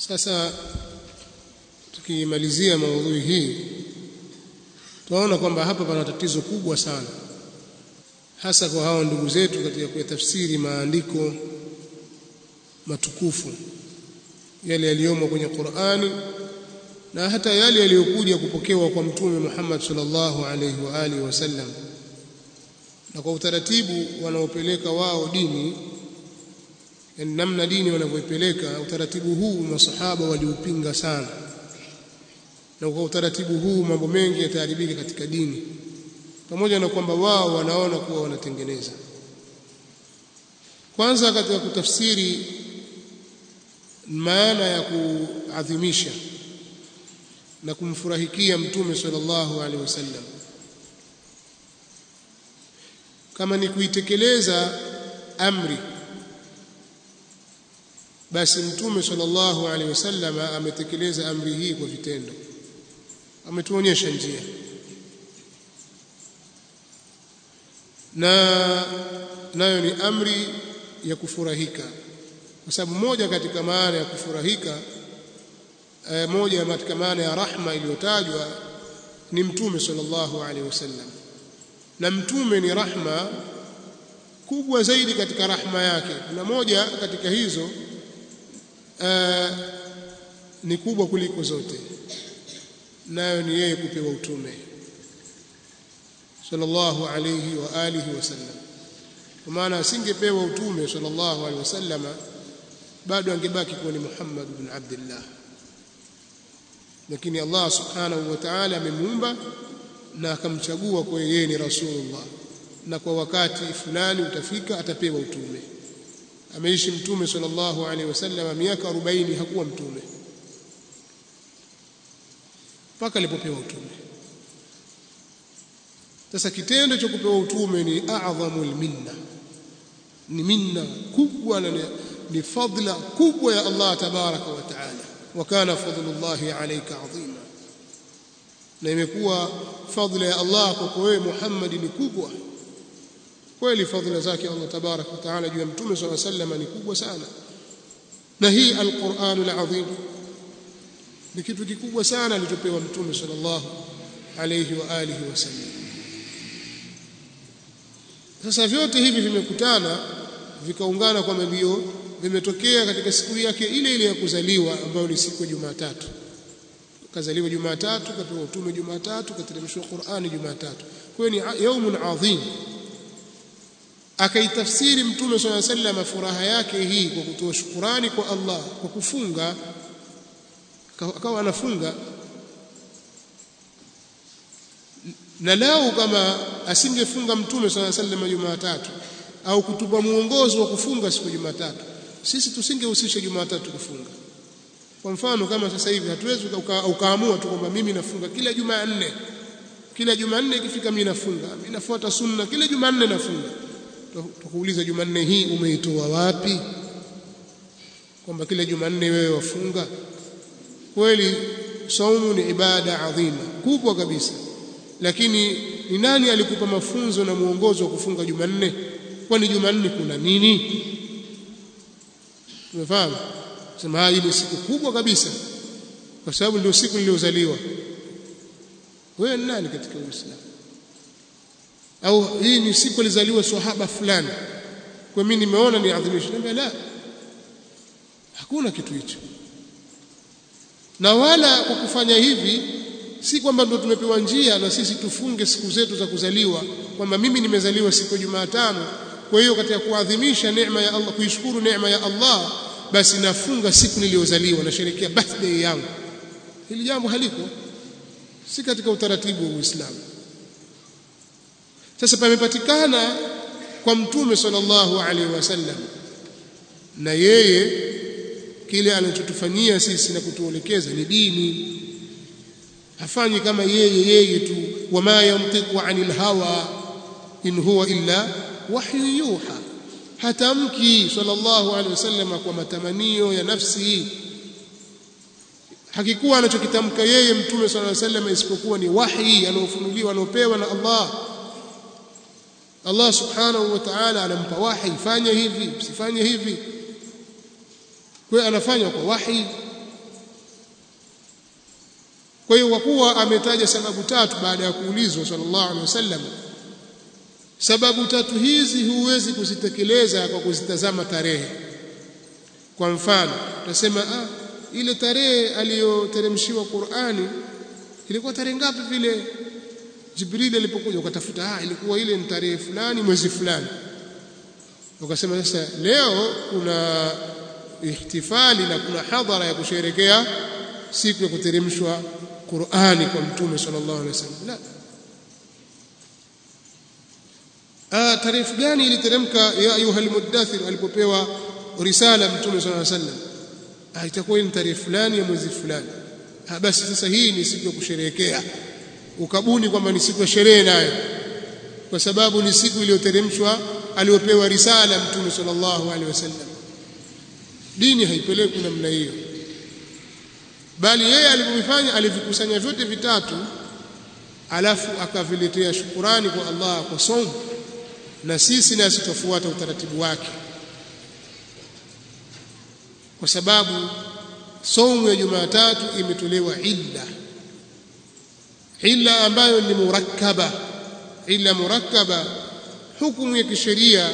sasa tukimalizia maudhui hii tunaona kwamba hapa pana tatizo kubwa sana hasa kwa hao ndugu zetu katika kuyatafsiri maandiko matukufu yale yaliyomo kwenye Qur'ani na hata yale yaliyokuja kupokewa kwa mtume Muhammad sallallahu alaihi wa alihi wasallam na kwa utaratibu wanaopeleka wao dini yani namna dini wanavyoipeleka utaratibu huu masahaba waliupinga sana na kwa utaratibu huu mambo mengi yataharibika katika dini pamoja na kwamba wao wanaona kuwa wanatengeneza kwanza katika kutafsiri maana ya kuadhimisha na kumfurahikia mtume sallallahu alaihi wasallam kama ni kuitekeleza amri basi mtume sallallahu alaihi wasallam ametekeleza amri hii kwa vitendo ametuonyesha njia na nayo ni amri ya kufurahika kwa sababu moja katika maana ya kufurahika e, moja katika maana ya rahma iliyotajwa ni mtume sallallahu alaihi wasallam na mtume ni rahma kubwa zaidi katika rahma yake na moja katika hizo e, ni kubwa kuliko zote nayo ni yeye kupewa utume sallallahu alayhi wa alihi wasallam kwa maana asingepewa utume sallallahu alayhi wasallam bado angebaki kuwa ni Muhammad ibn Abdullah lakini Allah subhanahu wa ta'ala amemuumba na akamchagua kwa yeye ni rasulullah na kwa wakati fulani utafika atapewa utume ameishi mtume sallallahu alaihi wasallam miaka 40 hakuwa mtume mpaka alipopewa utume sasa kitendo cha kupewa utume ni a'dhamul minna ni minna kubwa na ni fadla kubwa ya Allah tabaraka wa taala wa kana fadlullahi alayka adhima na imekuwa fadla ya Allah kwako wewe Muhammad ni kubwa kweli fadhila zake Allah tabaraka wa taala juu ya mtume swalla sallam ni kubwa sana na hii alquranul azim ni kitu kikubwa sana alichopewa mtume sallallahu alayhi wa alihi wasallam sasa vyote hivi vimekutana vikaungana kwamba ndio vimetokea katika siku yake ile ile ya kuzaliwa ambayo ni siku ya Jumatatu kazaliwa Jumatatu kapewa utume Jumatatu kateremshwa Qur'ani Jumatatu kwa hiyo ni yaumun adhim akaitafsiri mtume swalla sallam furaha yake hii kwa kutoa shukurani kwa Allah kwa kufunga akawa anafunga na lao kama asingefunga mtume swalla sallam Jumatatu au kutupa muongozo wa kufunga siku Jumatatu sisi tusingehusisha Jumatatu kufunga kwa mfano kama sasa hivi hatuwezi ukaamua tu kwamba mimi nafunga kila Jumanne kila Jumanne ikifika mimi nafunga mimi nafuata sunna kila Jumanne nafunga tukuuliza Jumanne hii umeitoa wapi kwamba kila Jumanne wewe wafunga kweli saumu ni ibada adhima kubwa kabisa lakini ni nani alikupa mafunzo na muongozo wa kufunga Jumanne kwani Jumanne kuna nini tumefahamu sema hii ni siku kubwa kabisa kwa sababu ndio siku niliyozaliwa wewe ni nani katika Uislamu au hii ni siku alizaliwa sahaba fulani kwa mimi nimeona ni adhimisho niambia la hakuna kitu hicho na wala kwa kufanya hivi si kwamba ndio tumepewa njia na sisi tufunge siku zetu za kuzaliwa kwamba mimi nimezaliwa siku ya Jumatano kwa hiyo katika kuadhimisha neema ya Allah kuishukuru neema ya Allah basi nafunga siku niliyozaliwa nasherehekea birthday yangu hili jambo haliko si katika utaratibu wa Uislamu sasa pamepatikana kwa mtume sallallahu alaihi wasallam na yeye kile anachotufanyia sisi na kutuelekeza ni dini hafanyi kama yeye yeye tu wama yantiqu anil hawa in huwa illa wahyu yuha hatamki sallallahu alaihi wasallam kwa matamanio ya nafsi hakikuwa anachokitamka yeye mtume sallallahu alaihi wasallam isipokuwa ni wahi anaofunuliwa anaopewa na Allah Allah subhanahu wa ta'ala anampa wahi fanya hivi usifanye hivi kwa anafanya kwa wahi kwa hiyo kwa kuwa ametaja sababu tatu baada ya kuulizwa sallallahu alaihi wasallam sababu tatu hizi huwezi kuzitekeleza kwa kuzitazama tarehe kwa mfano utasema ah ile tarehe aliyoteremshiwa Qur'ani ilikuwa tarehe ngapi vile Jibril alipokuja ukatafuta ah ilikuwa ile ni tarehe fulani mwezi fulani ukasema sasa leo kuna ihtifali na kuna hadhara ya kusherekea siku ya kuteremshwa Qur'ani kwa mtume sallallahu alaihi wasallam la ah tarehe gani iliteremka ya ayuha almudaththir alipopewa risala mtume sallallahu alaihi wasallam ah itakuwa ni tarehe fulani ya mwezi fulani ah basi sasa hii ni siku ya kusherehekea ukabuni kwamba ni siku ya sherehe nayo kwa sababu ni siku iliyoteremshwa aliyopewa risala mtume sallallahu alaihi wasallam dini haipeleki namna hiyo bali yeye alivyofanya alivikusanya vyote vitatu alafu akaviletea shukurani kwa Allah kwa somo na sisi nasi tufuata utaratibu wake kwa sababu somo ya Jumatatu imetolewa illa illa ambayo ni murakkaba illa murakkaba hukumu ya kisheria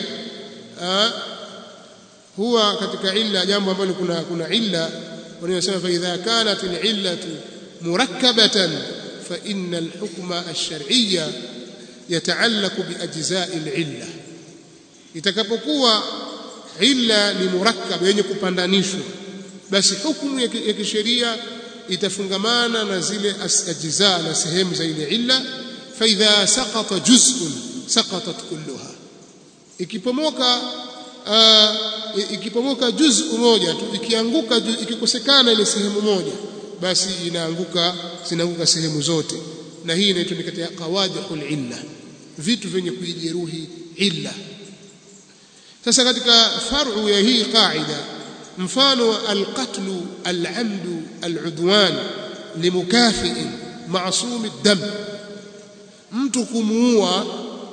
huwa katika illa jambo ambalo kuna kuna illa wanasema fa idha kanat al-illatu murakkabatan fa inna al-hukma ash-shar'iyya yataallaqu bi ajza'i al-illa itakapokuwa illa ni murakkab yenye kupandanishwa basi hukumu ya kisheria itafungamana na zile ajza na sehemu za ile illa fa idha saqata juz'un saqatat kulluha ikipomoka uh, ikipomoka juz'u moja tu ikianguka ikikosekana ile sehemu moja basi inaanguka zinaanguka sehemu zote na hii inaitwa ni katika qawadihul illa vitu vyenye kuijeruhi illa sasa katika far'u ya hii qaida mfano alqatlu al'amdu al'udwan limukafi'in ma'sum ad-dam mtu kumuua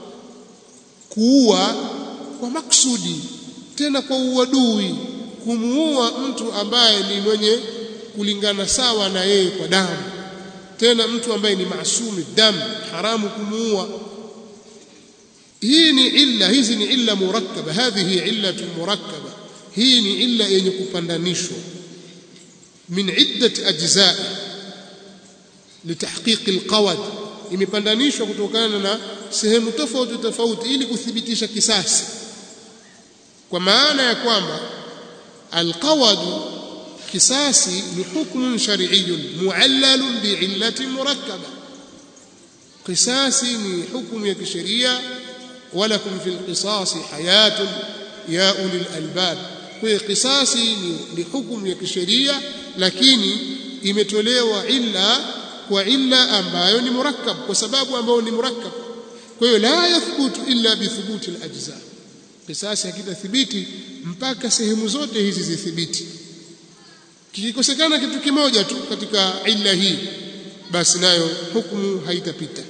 kuua kwa maksudi tena kwa uadui kumuua mtu ambaye ni mwenye kulingana sawa na yeye kwa damu tena mtu ambaye ni maasumi damu haramu kumuua hii ni illa hizi ni illa murakkaba hadhihi illatu murakkaba hii ni illa yenye kupandanishwa min iddati ajzaa litahqiq alqawad imepandanishwa kutokana na sehemu tofauti tofauti ili kuthibitisha kisasi kwa maana ya kwamba alqawad kisasi ni hukmun shar'iyyun muallalun bi'illatin murakkaba kisasi ni hukumu ya kisheria walakum fil qisasi hayatun ya ulil albab kwa kisasi ni, ni hukumu ya kisheria lakini imetolewa illa kwa illa ambayo ni murakkab kwa sababu ambayo ni murakkab kwa hiyo la yathbutu illa bithubuti alajza kisasi hakitathibiti mpaka sehemu zote hizi zithibiti kikikosekana kitu kimoja tu katika illa hii basi nayo hukumu haitapita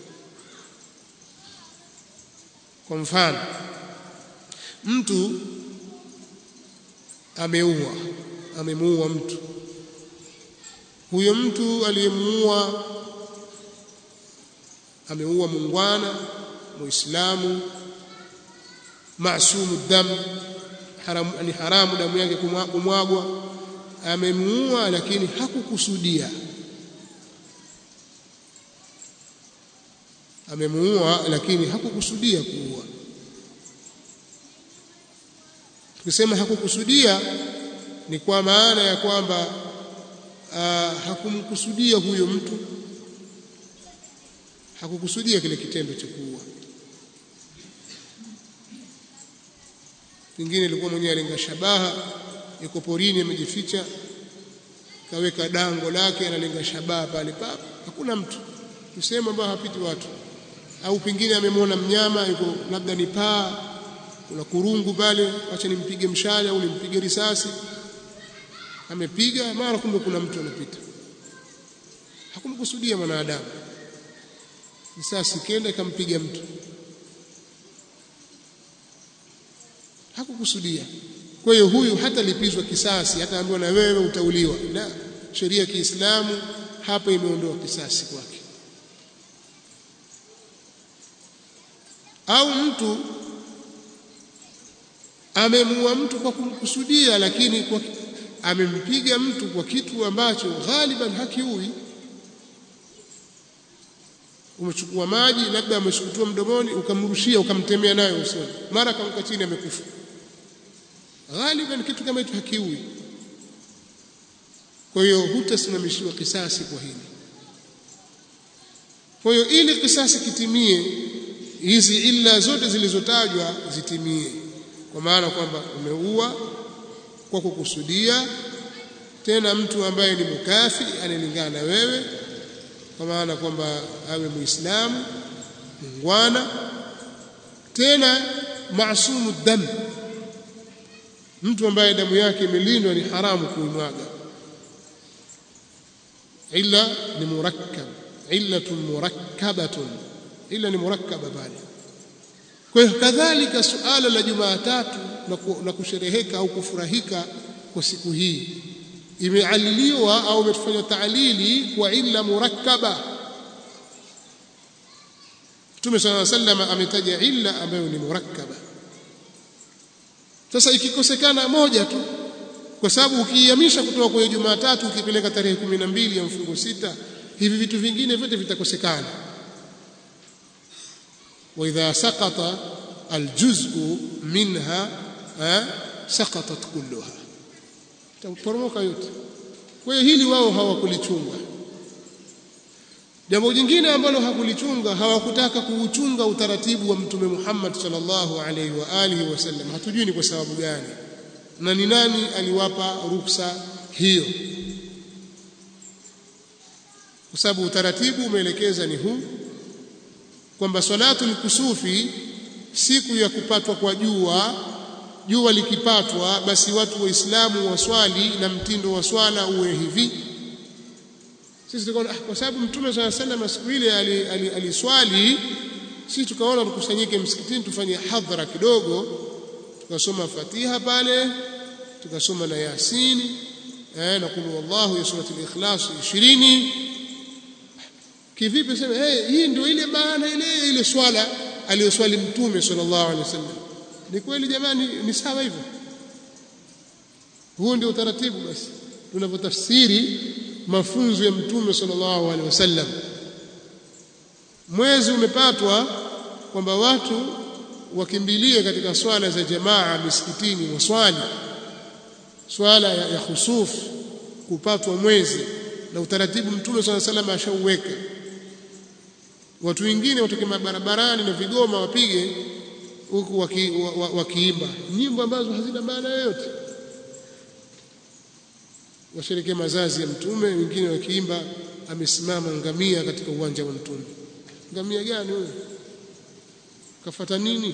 kwa mfano mtu ameua amemuua mtu huyo mtu aliyemuua ameua mungwana muislamu maasumu dam haramu ni haramu damu yake kumwagwa amemuua lakini hakukusudia amemuua lakini hakukusudia kuua tukisema hakukusudia ni kwa maana ya kwamba uh, hakumkusudia huyo mtu hakukusudia kile kitendo cha kuua pengine ilikuwa mwenyewe alenga shabaha yuko porini amejificha kaweka dango lake analenga shabaha pale pap hakuna mtu tuseme ambao hapiti watu au pengine amemwona mnyama yuko labda ni paa kuna kurungu pale acha nimpige mshale au nimpige risasi amepiga mara kumbe kuna mtu anapita hakumkusudia mwanadamu risasi kenda ikampiga mtu hakukusudia kwa hiyo huyu hata lipizwa kisasi hata ambiwa na wewe utauliwa la sheria ya Kiislamu hapa imeondoa kisasi kwake au mtu amemuua mtu kwa kumkusudia lakini kwa amempiga mtu kwa kitu ambacho ghaliban hakiui umechukua maji labda ameshukutua mdomoni ukamrushia ukamtemea nayo usoni mara kaanguka chini amekufa ghaliban kitu kama hicho hakiui kwa hiyo hutasimamishiwa kisasi kwa hili kwa hiyo ili kisasi kitimie hizi illa zote zilizotajwa zitimie kwa maana kwamba umeua kwa kukusudia tena mtu ambaye ni mukafi analingana na wewe kwa maana kwamba awe muislamu mungwana tena maasumu dam mtu ambaye damu yake imelindwa ni haramu kuimwaga illa ni murakkab illatun murakkabatun illa ni murakkaba pale kwa hiyo kadhalika suala la Jumatatu na kushereheka au kufurahika kwa siku hii imealiliwa au imetufanya taalili kwa illa murakkaba Mtume صلى الله عليه وسلم ametaja illa ambayo ni murakkaba sasa ikikosekana moja tu kwa sababu ukiihamisha kutoka kwenye Jumatatu ukipeleka tarehe 12 ya mfungo sita hivi vitu vingine vyote vitakosekana wa idha saqata aljuz'u minha saqatat kulluha taporomoka yote kwa hiyo hili wao hawakulichunga jambo jingine ambalo hakulichunga hawakutaka kuuchunga utaratibu wa mtume Muhammad sallallahu alaihi wa alihi wasallam hatujui ni kwa sababu gani na ni nani aliwapa ruksa hiyo kwa sababu utaratibu umeelekeza ni huu kwamba salatul kusufi siku ya kupatwa kwa jua jua likipatwa basi watu waislamu waswali na mtindo wa swala uwe hivi sisi tukaona kwa sababu mtume swalla sallam siku ile aliswali sisi tukaona tukusanyike msikitini tufanye hadhara kidogo tukasoma Fatiha pale tukasoma na Yasin eh na kulu wallahu ya surati al-ikhlas 20 kivipi sema hey, hii ndio ile maana ile ile swala aliyoswali mtume sallallahu alaihi wasallam ni kweli jamani ni sawa hivyo huo ndio utaratibu basi tunavyotafsiri mafunzo ya mtume sallallahu alaihi wasallam mwezi umepatwa kwamba watu wakimbilie katika swala za jamaa misikitini waswali swala ya, ya khusuf kupatwa mwezi na utaratibu mtume swalla sallam ashauweka watu wengine watoke barabarani na vigoma wapige huku wakiimba waki, waki nyimbo ambazo hazina maana yoyote washerekea mazazi ya mtume wengine wakiimba amesimama ngamia katika uwanja wa mtume ngamia gani huyo kafata nini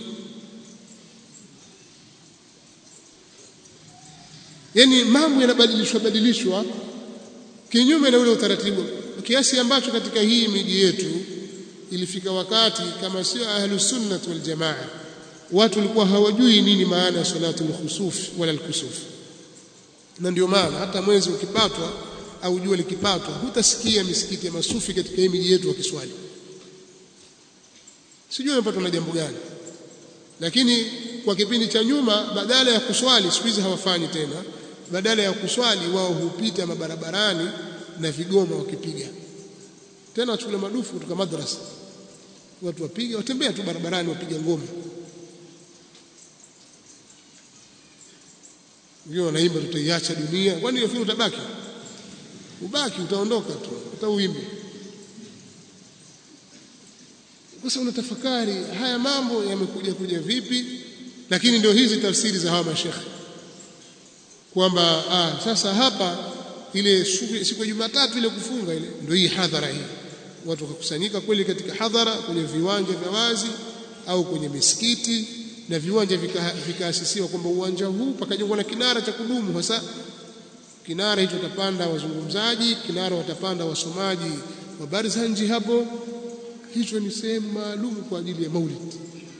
yani mambo yanabadilishwa badilishwa kinyume na ule utaratibu kiasi ambacho katika hii miji yetu ilifika wakati kama sio ahlus sunnah wal jamaa watu walikuwa hawajui nini maana ya salatul khusuf wala al-kusuf na ndio maana hata mwezi ukipatwa au jua likipatwa hutasikia misikiti ya masufi katika hii miji yetu wakiswali sijui wamepatwa na jambo gani lakini kwa kipindi cha nyuma badala ya kuswali siku hizi hawafanyi tena badala ya kuswali wao hupita mabarabarani na vigoma wakipiga tena wachukule madufu kutoka madrasa watu wapiga watembea tu barabarani wapiga ngoma wengine wanaimba tutaiacha dunia kwani hiyo fikiri utabaki ubaki utaondoka tu utauimba sasa unatafakari haya mambo yamekuja kuja vipi lakini ndio hizi tafsiri za hawa mashekhe kwamba ah, sasa hapa ile siku ya Jumatatu ile kufunga ile ndio hii hadhara hii watu wakakusanyika kweli katika hadhara kwenye viwanja vya wazi au kwenye misikiti na viwanja vikaasisiwa kwamba uwanja huu pakajengwa na kinara cha kudumu hasa kinara hicho watapanda wazungumzaji kinara watapanda wasomaji wa barzanji hapo hicho ni sehemu maalum kwa ajili ya maulid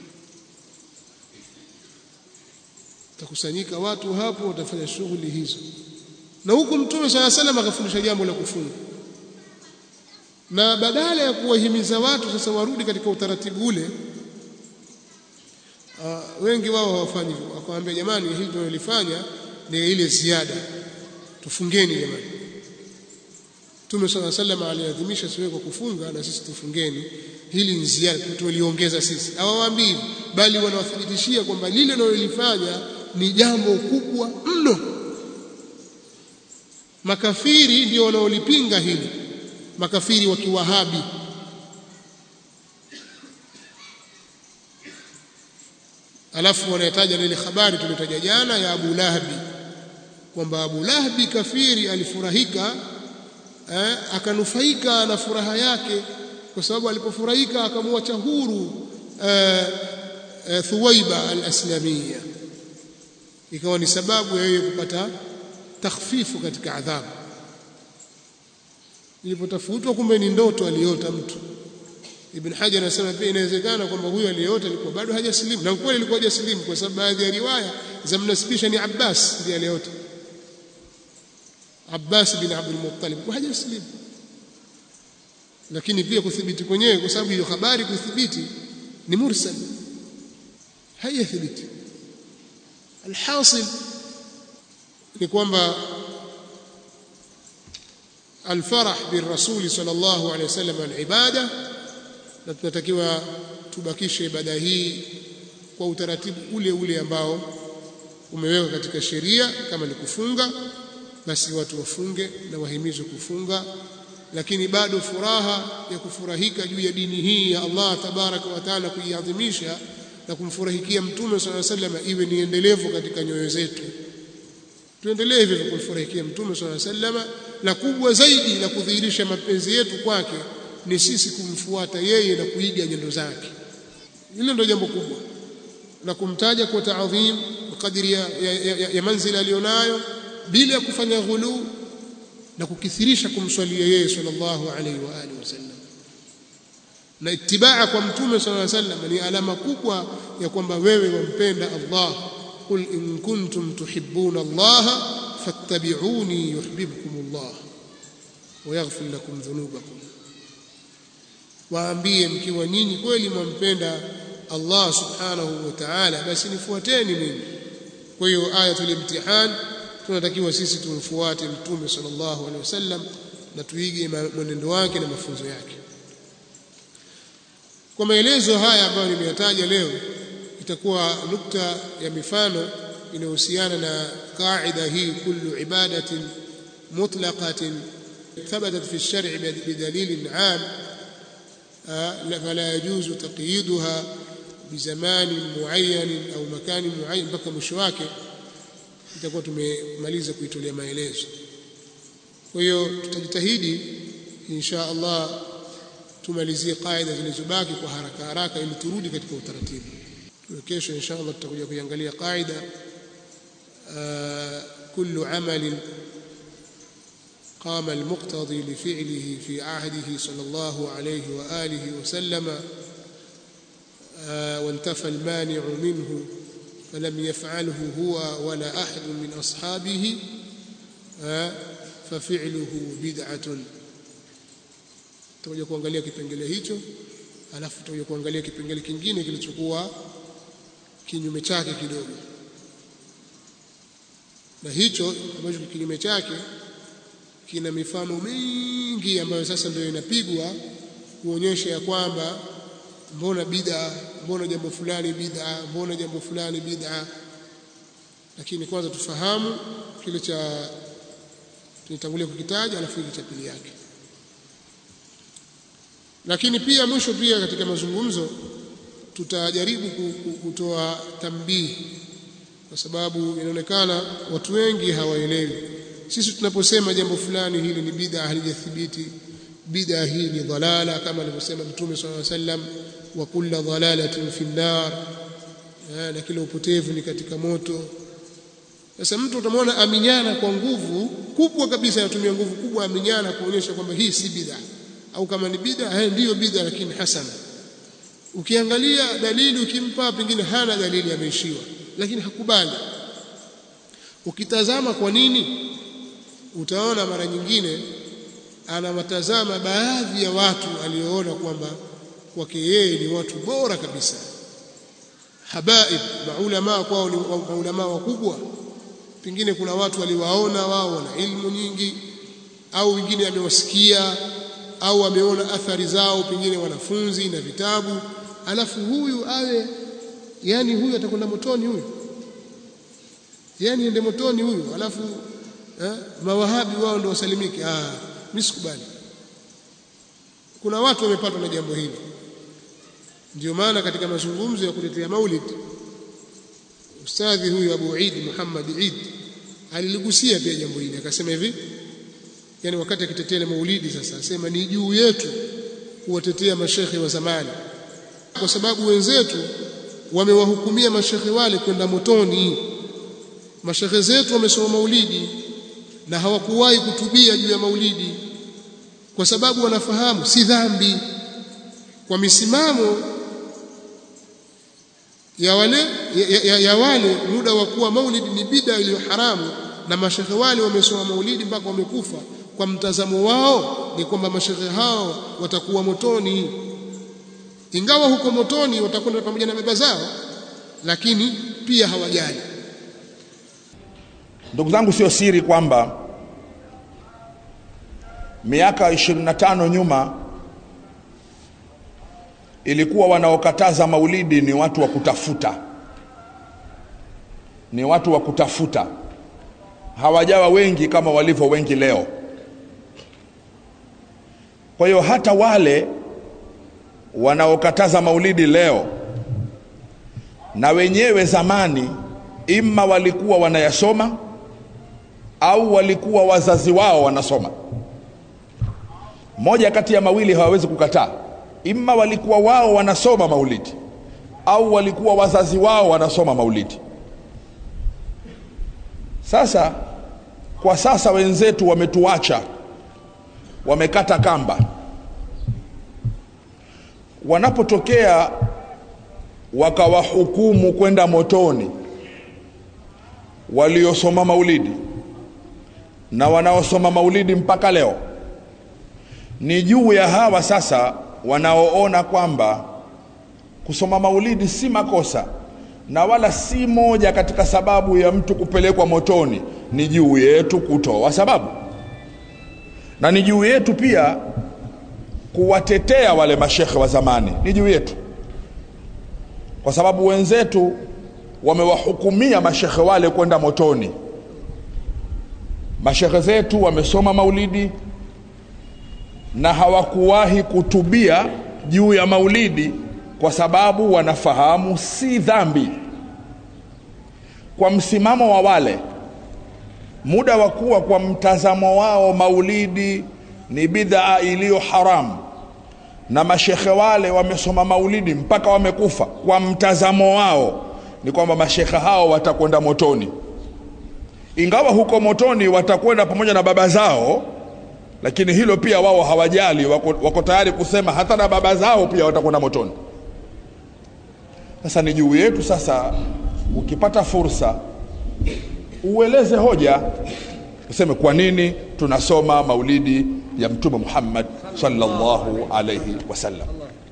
takusanyika watu hapo watafanya shughuli hizo na huku mtume swalla salam akafundisha jambo la kufunga na badala ya kuwahimiza watu sasa warudi katika utaratibu ule uh, wengi wao hawafanyi hivyo wakamwambia jamani hili tunalifanya ni ile ziada tufungeni jamani Mtume صلى الله عليه وسلم aliadhimisha siku kwa kufunga na sisi tufungeni hili ni ziada tuliongeza sisi hawawaambii bali wanawathibitishia kwamba lile linalolifanya ni jambo kubwa mno makafiri ndio wanaolipinga hili makafiri wa kiwahabi alafu wanayataja ile habari tuliyotaja jana ya Abu Lahabi kwamba Abu Lahabi kafiri alifurahika eh, akanufaika na furaha yake kwa sababu alipofurahika akamwacha huru eh, eh, Thuwaiba al-Aslamiyya ikawa ni sababu ya yeye kupata takhfifu katika adhabu ilipotafutwa kumbe ni ndoto aliota mtu Ibn Hajar anasema pia inawezekana kwamba huyo aliyeota alikuwa bado hajasilimu na kweli alikuwa hajasilimu kwa sababu baadhi ya riwaya za mnasibisha ni Abbas ndiye aliyeota Abbas bin Abdul Muttalib kwa hajasilimu lakini pia kuthibiti kwenyewe kwa sababu hiyo habari kuthibiti ni mursal haiyathibiti alhasil ni kwamba الفرح بالرسول صلى الله عليه وسلم العباده na tunatakiwa tubakishe ibada hii kwa utaratibu ule ule ambao umewekwa katika sheria kama ni kufunga basi watu wafunge na wahimizwe kufunga lakini bado furaha ya kufurahika juu ya dini hii ya Allah tabaraka wa taala kuiadhimisha na kumfurahikia mtume swalla sallam iwe ni endelevu katika nyoyo zetu tuendelee hivyo kumfurahikia mtume swalla sallam na kubwa zaidi la kudhihirisha mapenzi yetu kwake ni sisi kumfuata yeye na kuiga nyendo zake hilo ndio jambo kubwa na kumtaja kwa taadhim kadiri ya, ya, ya, ya manzila aliyonayo bila ya kufanya ghulu na kukithirisha kumswalia yeye sallallahu alaihi wa alihi wasallam na itibaa kwa mtume sallallahu alaihi wasallam ni alama kubwa ya kwamba wewe wampenda Allah qul in kuntum tuhibbuna Allah fattabi'uni yuhibbukum Allah wa yaghfir lakum dhunubakum waambie mkiwa nyinyi kweli mwampenda Allah subhanahu wa ta'ala basi nifuateni mimi kwa hiyo ayatul imtihan tunatakiwa sisi tumfuate mtume sallallahu alaihi wasallam na tuige mwenendo wake na mafunzo yake kwa maelezo haya ambayo nimeyataja leo itakuwa nukta ya mifano inayohusiana na kaida hii kullu ibadatin mutlaqatin ثبتت في الشرع بدليل عام فلا يجوز تقييدها بزمان معين au makani معين mpaka mwisho wake itakuwa tumemaliza kuitolea maelezo kwa hiyo tutajitahidi insha Allah tumalizie kaida zilizobaki kwa haraka haraka ili turudi katika utaratibu kesho insha Allah tutakuja kuiangalia kaida kullu amalin قام المقتضي لفعله في عهده صلى الله عليه وآله وسلم وانتفى المانع منه فلم يفعله هو ولا أحد من أصحابه ففعله بدعة tutakuja kuangalia kipengele hicho alafu tutakuja kuangalia kipengele kingine kilichokuwa kinyume chake kidogo na hicho ambacho kinyume chake kina mifano mingi ambayo sasa ndio inapigwa kuonyesha ya kwamba mbona bid'a mbona jambo fulani bid'a mbona jambo fulani bid'a lakini kwanza tufahamu kile cha tulitangulia kukitaja alafu hiki cha pili yake lakini pia mwisho pia katika mazungumzo tutajaribu kutoa tambii kwa sababu inaonekana watu wengi hawaelewi sisi tunaposema jambo fulani hili ni bid'a halijathibiti bid'a hii ni dhalala kama alivyosema mtume swalla alayhi wasallam wa kullu dhalalatin fi nar na kila upotevu ni katika moto sasa mtu utamwona aminyana kwa nguvu kubwa kabisa anatumia nguvu kubwa aminyana kuonyesha kwamba hii si bid'a au kama ni bid'a haya ndiyo bid'a lakini hasana ukiangalia dalili ukimpa pengine hana dalili ameishiwa lakini hakubali ukitazama kwa nini utaona mara nyingine anawatazama baadhi ya watu alioona kwamba kwake yeye ni watu bora kabisa habaib maulama kwao ni maulama wakubwa pengine kuna watu waliwaona wao wana ilmu nyingi au wengine amewasikia au ameona athari zao pengine wanafunzi na vitabu alafu huyu awe yani huyu atakwenda motoni huyu yani ende motoni huyu alafu eh, mawahabi wao ndio wasalimike ah mimi sikubali kuna watu wamepatwa na jambo hili ndio maana katika mazungumzo ya kutetea maulid ustadhi huyu Abu Eid Muhammad Eid aliligusia pia jambo hili akasema hivi yani wakati akitetea maulidi sasa asema ni juu yetu kuwatetea mashekhe wa zamani kwa sababu wenzetu wamewahukumia mashekhe wale kwenda motoni mashekhe zetu wamesoma maulidi na hawakuwahi kutubia juu ya maulidi kwa sababu wanafahamu si dhambi kwa misimamo ya wale ya, ya, ya wale muda wa kuwa maulidi ni bida iliyo haramu na mashekhe wale wamesoma maulidi mpaka wamekufa kwa mtazamo wao ni kwamba mashekhe hao watakuwa motoni ingawa huko motoni watakwenda pamoja na baba zao lakini pia hawajali ndugu zangu sio siri kwamba miaka 25 nyuma ilikuwa wanaokataza maulidi ni watu wa kutafuta ni watu wa kutafuta hawajawa wengi kama walivyo wengi leo kwa hiyo hata wale wanaokataza maulidi leo na wenyewe zamani imma walikuwa wanayasoma au walikuwa wazazi wao wanasoma moja kati ya mawili hawawezi kukataa imma walikuwa wao wanasoma maulidi au walikuwa wazazi wao wanasoma maulidi sasa kwa sasa wenzetu wametuacha wamekata kamba wanapotokea wakawahukumu kwenda motoni waliosoma maulidi na wanaosoma maulidi mpaka leo ni juu ya hawa sasa wanaoona kwamba kusoma maulidi si makosa na wala si moja katika sababu ya mtu kupelekwa motoni ni juu yetu kutoa sababu na ni juu yetu pia kuwatetea wale mashekhe wa zamani ni juu yetu kwa sababu wenzetu wamewahukumia mashekhe wale kwenda motoni mashekhe zetu wamesoma maulidi na hawakuwahi kutubia juu ya maulidi kwa sababu wanafahamu si dhambi kwa msimamo wa wale muda wa kuwa kwa mtazamo wao maulidi ni bidhaa iliyo haramu na mashekhe wale wamesoma maulidi mpaka wamekufa kwa mtazamo wao ni kwamba mashekhe hao watakwenda motoni ingawa huko motoni watakwenda pamoja na baba zao lakini hilo pia wao hawajali wako, wako tayari kusema hata na baba zao pia watakwenda motoni sasa ni juu yetu sasa ukipata fursa ueleze hoja useme kwa nini tunasoma maulidi ya mtume Muhammad sallallahu alayhi wasallam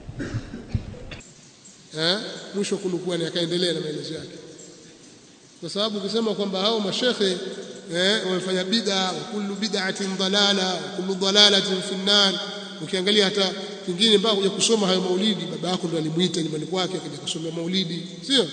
eh mwisho kunukua akaendelea na maelezo yake kwa sababu ukisema kwamba hao mashekhe eh wamefanya bid'a kullu bid'atin dalala kullu dalalatin fi nar ukiangalia hata kingine mpaka kuja kusoma hayo maulidi baba yako ndo alimuita nyumbani kwake akaja kusomea maulidi sio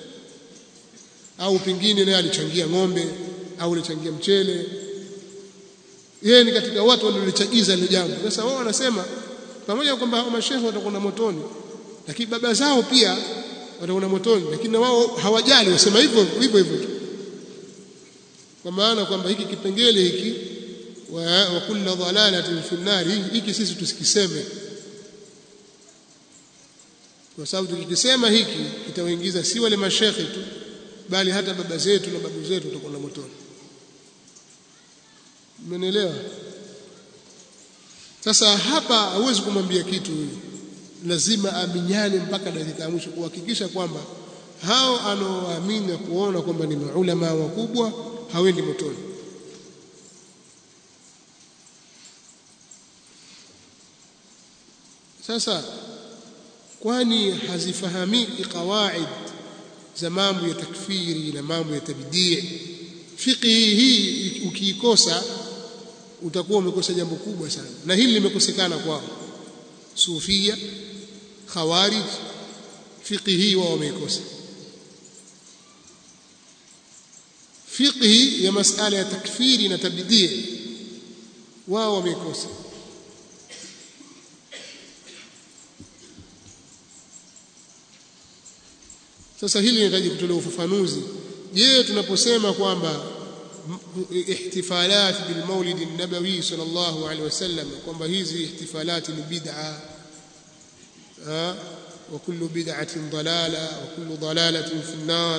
au pengine naye alichangia ng'ombe au alichangia mchele yeye ni katika watu waliolichagiza ile jambo sasa wao wanasema pamoja na kwamba hao mashehe watakwenda motoni lakini baba zao pia watakwenda motoni lakini na wao hawajali wasema hivyo hivyo hivyo tu kwa maana kwamba hiki kipengele hiki wa, wa kullu dhalalatin fi nar hiki sisi tusikiseme kwa sababu tukikisema hiki kitawaingiza si wale mashekhe tu bali hata baba zetu na babu zetu watakwenda motoni Umenielewa? Sasa hapa hauwezi kumwambia kitu huyu, lazima aminyane mpaka dakika ya mwisho kuhakikisha kwamba hao anaoamini na kuona kwamba ni maulama wakubwa hawendi motoni. sasa kwani hazifahamiki qawaid za mambo ya takfiri na mambo ya tabdii fiqhi hii ukiikosa utakuwa umekosa jambo kubwa sana na hili limekosekana kwao sufia khawarij fiqhi hii wao wameikosa fiqhi ya masala ya takfiri na tabdii wao wameikosa sasa hili linahitaji kutolewa ufafanuzi je tunaposema kwamba ihtifalat bil maulid an-nabawi sallallahu alaihi wasallam kwamba hizi ihtifalat ni bid'a wa kullu bid'atin dalala wa kullu dalalatin fi an-nar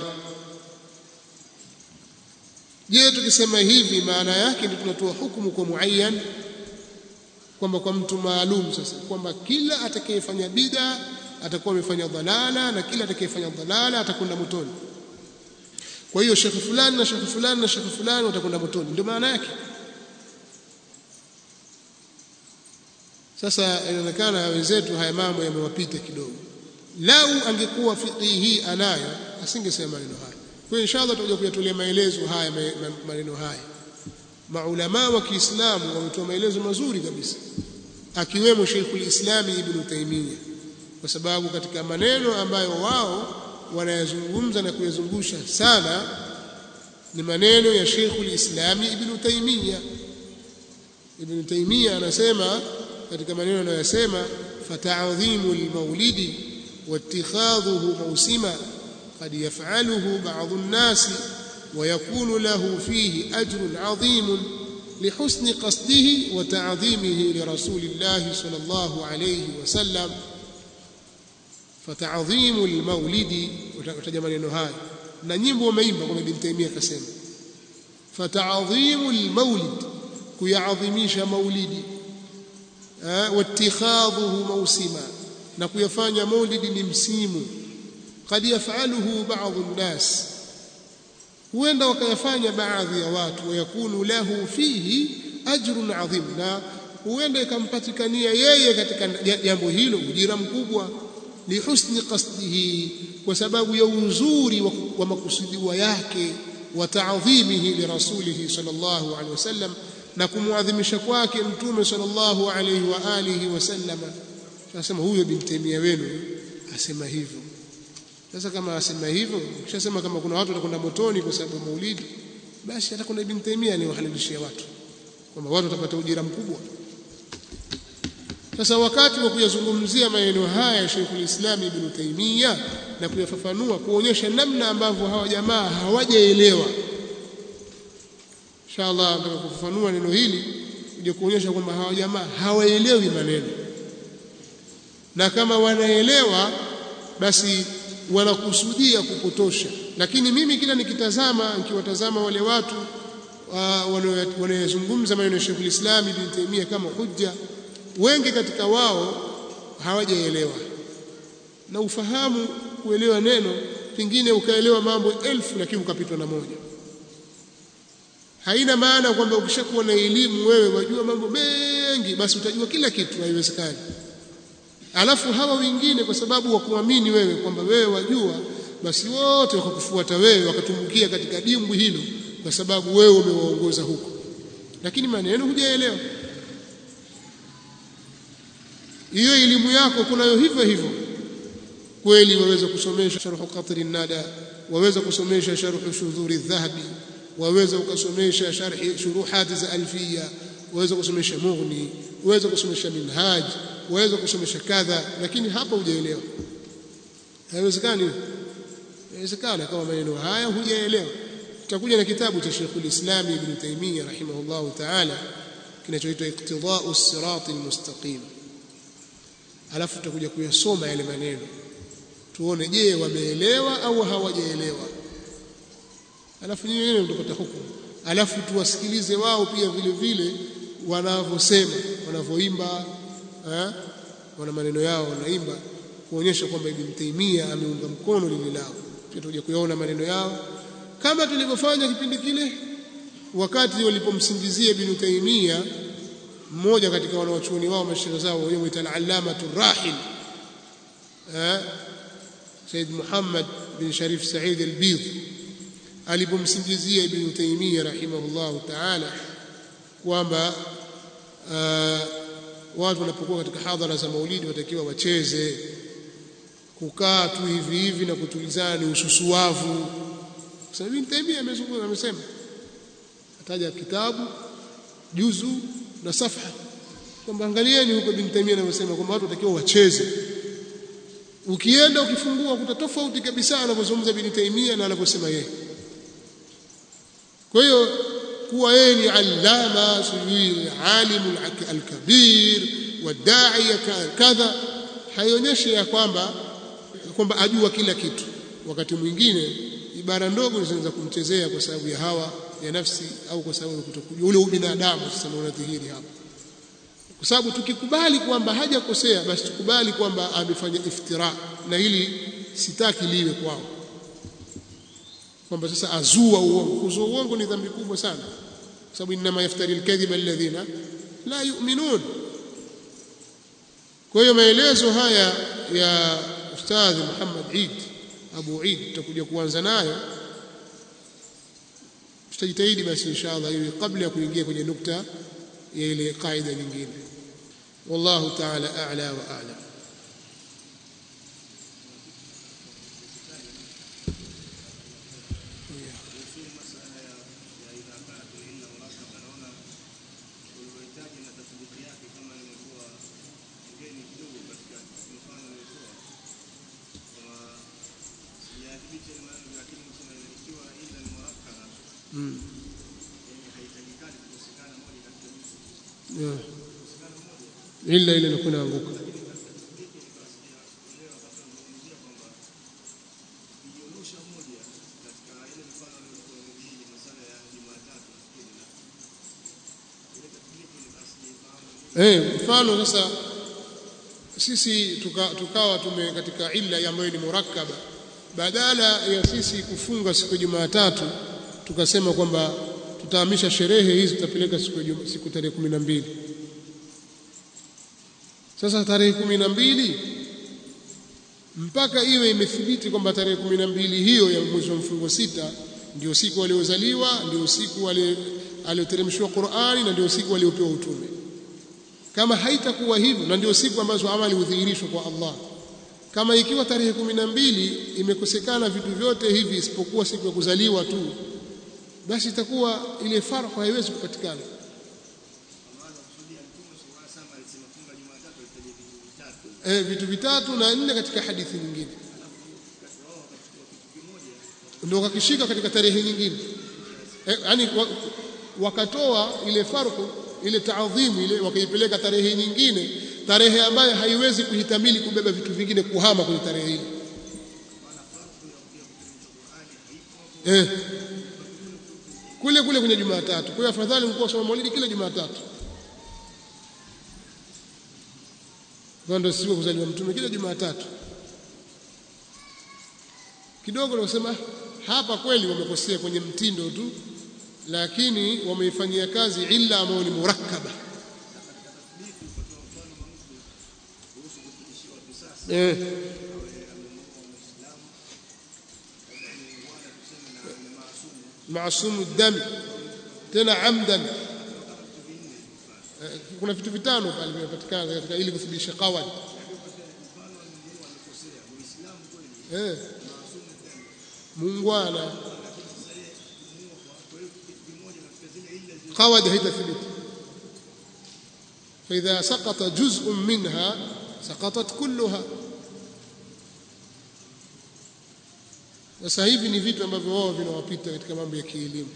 je tukisema hivi maana yake ndio tunatoa hukumu kwa muayyan kwamba kwa mtu maalum sasa kwamba kila atakayefanya bid'a atakuwa amefanya dhalala na kila atakayefanya dhalala atakwenda motoni kwa hiyo shekhi fulani na shekhi fulani na shekhi fulani watakwenda motoni ndio maana yake sasa inaonekana wenzetu haya mambo yamewapita kidogo lau angekuwa fiqhi hii anayo asingesema maneno haya kwa inshallah tutakuja kuyatolea maelezo haya maneno haya maulama wa Kiislamu wametoa maelezo mazuri kabisa akiwemo Sheikhul Islam Ibn Taymiyyah kwa sababu katika maneno ambayo wao wanayazungumza na kuyazungusha sana ni maneno ya Sheikhul Islam Ibn Taymiyyah Ibn Taymiyyah anasema katika maneno anayosema fata'dhimu al-maulidi واتخاذه موسما قد يفعله بعض الناس ويكون له فيه أجر عظيم لحسن قصده وتعظيمه لرسول الله صلى الله عليه وسلم فتعظيم المولد وتجمع maneno haya na nyimbo wameimba kwa Ibn Taymiyyah akasema fata'dhimu al-maulid kuyaadhimisha maulidi wattikhadhuhu mawsima na kuyafanya maulidi ni msimu kad yafaluhu baadhi nnas huenda wakayafanya baadhi ya watu wayakunu lahu fihi ajrun adhim na huenda ikampatikania yeye katika jambo hilo ujira mkubwa lihusni qasdihi kwa sababu ya uzuri wa, wa makusudiwa yake wa ta'dhimihi lirasulihi sallallahu alaihi wasallam na kumwadhimisha kwake mtume sallallahu alaihi wa alihi wasallam tunasema huyo Ibn Taymiyyah wenu asema hivyo sasa kama asema hivyo ukishasema kama kuna watu watakwenda motoni kwa sababu maulidi basi hata kuna Ibn Taymiyyah ni wahalalishia watu kwamba watu watapata ujira mkubwa sasa wakati wa kuyazungumzia maneno haya Sheikhul Islam Ibn Taymiyyah na kuyafafanua kuonyesha namna ambavyo hawa jamaa hawajaelewa inshallah nataka kufafanua neno hili ili kuonyesha kwamba hawa jamaa hawaelewi maneno na kama wanaelewa basi wanakusudia kupotosha lakini mimi kila nikitazama nikiwatazama wale watu wanayozungumza maneno ya Sheikhul Islam Ibn Taymiyyah kama hujja wengi katika wao hawajaelewa na ufahamu kuelewa neno pengine ukaelewa mambo elfu lakini ukapitwa na moja haina maana kwamba ukishakuwa na elimu wewe wajua mambo mengi basi utajua kila kitu haiwezekani alafu hawa wengine kwa sababu wa kuamini wewe kwamba wewe wajua basi wote wakakufuata wewe wakatumbukia katika dimbwi hilo kwa sababu wewe umewaongoza huko lakini maneno hujaelewa hiyo elimu yako kunayo hivyo hivyo kweli waweza kusomesha sharhu qatri nada waweza kusomesha sharhu shudhuri dhahabi waweza ukasomesha sharhi shuruhat za alfiya waweza kusomesha mughni waweza kusomesha minhaj waweza kusomesha kadha lakini hapa hujaelewa haiwezekani haiwezekana kama maneno haya hujaelewa tutakuja na kitabu cha Sheikhul Islam Ibn Taymiyyah rahimahullahu ta'ala kinachoitwa Iqtida'u as-Sirat al-Mustaqim alafu tutakuja kuyasoma yale maneno tuone je wameelewa au hawajaelewa alafu nyinyi wenyewe mtapata hukumu alafu tuwasikilize wao pia vile vile wanavyosema wanavyoimba eh wana maneno yao wanaimba kuonyesha kwamba Ibn Taymiyyah ameunga mkono lile lao tutakuja kuyaona maneno yao kama tulivyofanya kipindi kile wakati walipomsingizia Ibn Taymiyyah mmoja katika wanaochuoni wao mashaikh zao wenyewe muita al-allamatu rahil eh Said Muhammad bin Sharif Said al-Bidh alipomsingizia Ibn Taymiyyah rahimahullahu ta'ala kwamba watu wanapokuwa katika hadhara za maulidi watakiwa wacheze kukaa tu hivi hivi na kutulizana ni ususuavu sasa Ibn Taymiyyah amezungumza amesema ataja kitabu juzu na safha kwamba angalieni huko Ibn Taymiyyah anavyosema kwamba watu watakiwa wacheze ukienda ukifungua kuta tofauti kabisa anavyozungumza Ibn Taymiyyah na anavyosema yeye kwa hiyo kuwa yeye ni allama sijui alimu alkabir wadaiya kadha haionyeshi ya kwamba kwamba ajua kila kitu wakati mwingine ibara ndogo zinaweza kumchezea kwa sababu ya hawa ya nafsi au kwa sababu ya kutokujua ule ubinadamu sasa unadhihiri hapa kwa sababu tukikubali kwamba hajakosea basi tukubali kwamba amefanya iftira na hili sitaki liwe kwao kwamba sasa azua uongo kuzua uongo ni dhambi kubwa sana kwa sababu inma yaftari alkadhiba alladhina la yu'minun kwa hiyo maelezo haya ya ustadhi Muhammad Eid Abu Eid tutakuja kuanza nayo tutajitahidi basi inshallah ili kabla ya kuingia kwenye nukta ya ile kaida nyingine wallahu ta'ala a'la wa a'lam illa ile inakuwa inaanguka eh mfano sasa sisi tuka, tukawa tume katika illa ambayo ni murakkaba badala ya sisi kufunga siku ya Jumatatu tukasema kwamba tutahamisha sherehe hizi tutapeleka siku siku tarehe 12 sasa tarehe kumi na mbili mpaka iwe imethibiti kwamba tarehe kumi na mbili hiyo ya mwezi wa mfungo sita ndio siku waliozaliwa ndio siku alioteremshwa Qur'ani na ndio siku waliopewa utume kama haitakuwa hivyo na ndio siku ambazo amali hudhihirishwa kwa Allah kama ikiwa tarehe kumi na mbili imekosekana vitu vyote hivi isipokuwa siku ya kuzaliwa tu basi itakuwa ile farqa haiwezi kupatikana eh, vitu vitatu na nne katika hadithi nyingine ndio wakishika katika tarehe nyingine eh, yani wakatoa ile farku ile taadhimu ile wakaipeleka tarehe nyingine tarehe ambayo haiwezi kuhitamili kubeba vitu vingine kuhama kwenye tarehe ile eh, kule kule kwenye Jumatatu. Kwa hiyo afadhali mkuu soma maulidi kila Jumatatu. Kwa ndio siku kuzaliwa mtume kila Jumatatu. Kidogo nasema hapa kweli wamekosea kwenye mtindo tu, lakini wameifanyia kazi illa ambayo ni murakkaba. Eh. maasumu dami tena amdan kuna vitu vitano pale vinapatikana katika ili kuthibitisha qawad eh muungwana qawad haitathibiti فإذا سقط جزء منها سقطت كلها sasa hivi ni vitu ambavyo wao vinawapita katika mambo ya kielimu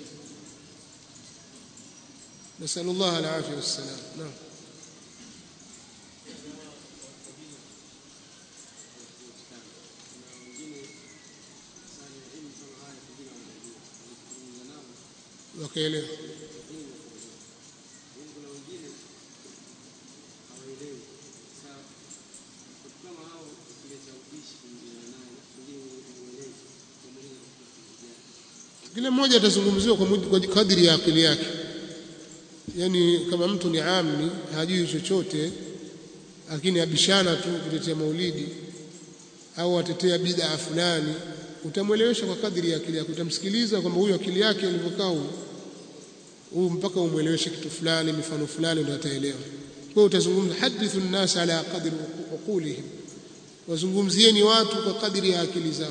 nasallallahu alafia wassalam naam wakaelewa kila mmoja atazungumziwa kwa kadiri ya akili yake yani kama mtu ni amni hajui chochote lakini abishana tu kutetea maulidi au atetea bid'a fulani utamwelewesha kwa kadri ya akili yako utamsikiliza kwamba huyu akili yake ilivyokaa huyu mpaka umweleweshe kitu fulani mifano fulani ndio ataelewa kwa utazungumza hadithu nnas ala qadri uqulihim wazungumzieni watu kwa kadri ya akili zao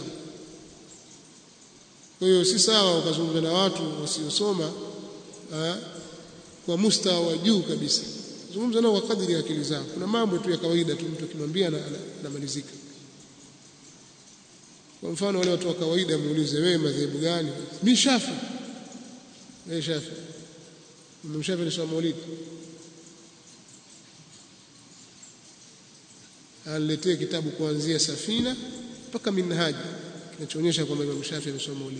kwa hiyo si sawa ukazungumza na watu wasiosoma kwa mustawa wa juu kabisa zungumza nao kwa kadri ya akili zao kuna mambo tu ya kawaida tu mtu akimwambia anamalizika kwa mfano wale watu wa kawaida muulize wewe madhehebu gani mimi shafi wewe shafi mmshafi ni swala maulidi aniletee kitabu kuanzia safina mpaka minhaji kinachoonyesha kwamba Imam Shafi amesoma maulidi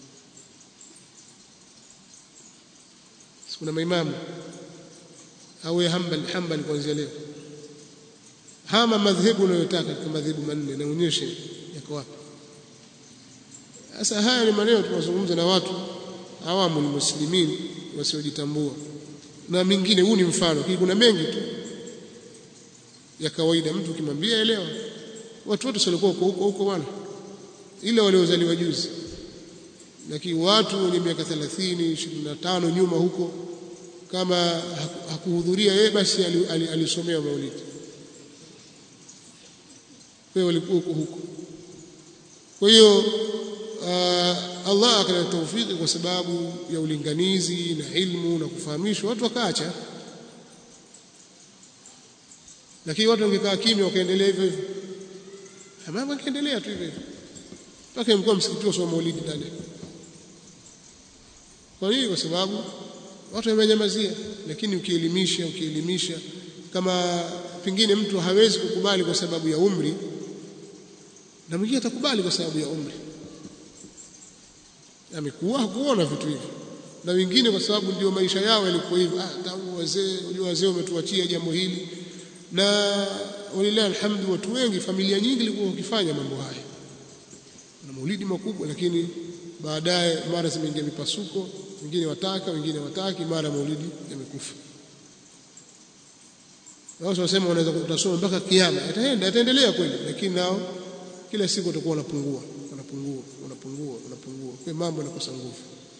kuna maimamu au hambal hambal kuanzia leo hama madhehebu unayotaka katika madhehebu manne naonyeshe yako wapi sasa haya ni maneno tunazungumza na watu awamu ni muslimin wasiojitambua na mingine huu ni mfano lakini kuna mengi tu ya kawaida mtu ukimwambia elewa watu wote walikuwa huko huko huko bwana ile waliozaliwa juzi lakini watu wenye miaka 30 25 nyuma huko kama hakuhudhuria yeye basi alisomea maulidi kwa hiyo walikuwa huko huko kwa hiyo Allah akaleta taufiki kwa sababu ya ulinganizi na ilmu na kufahamishwa watu wakaacha lakini watu wangekaa kimya wakaendelea hivyo hivyo mambo yakaendelea tu hivyo hivyo mpaka mkuu msikiti wa maulidi ndani kwa nini kwa sababu watu wamenyamazia lakini ukielimisha ukielimisha kama pengine mtu hawezi kukubali kwa sababu ya umri na mwingine atakubali kwa sababu ya umri amekuwa hakuona vitu hivi na wengine kwa sababu ndio maisha yao yalikuwa hivyo ah tangu wazee unajua wazee wametuachia jambo hili na walilahi alhamdu watu wengi familia nyingi zilikuwa wakifanya mambo haya na maulidi makubwa lakini baadaye mara zimeingia mipasuko wengine wataka wengine wataki mara maulidi yamekufa wao wanasema wanaweza kutasoma mpaka kiyama ataenda ataendelea kweli lakini nao kila siku watakuwa wanapungua wanapungua wanapungua wanapungua kwa mambo yanakosa nguvu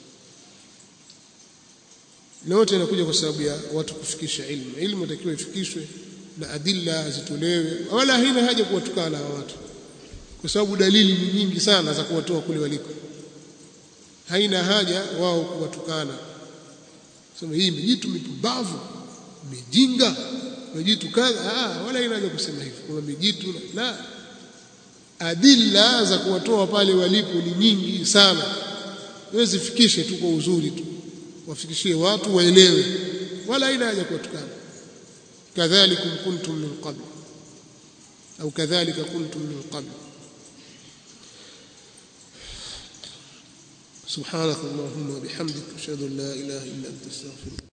na yote inakuja kwa sababu ya watu kufikisha ilmu ilmu inatakiwa ifikishwe na adilla zitolewe wala haina haja kuwatukana hawa watu kwa sababu dalili ni nyingi sana za kuwatoa kule waliko haina haja wao kuwatukana sema hii mijitu mipumbavu mijinga mijitu kadha ah wala haina haja kusema hivyo kuna mijitu la adilla za kuwatoa pale walipo ni nyingi sana wewe zifikishe tu kwa uzuri tu wafikishie watu waelewe wala haina haja kuwatukana kadhalikum kuntum min qabl au kadhalika kuntum min qabl سبحانك اللهم وبحمدك اشهد ان لا اله الا انت استغفرك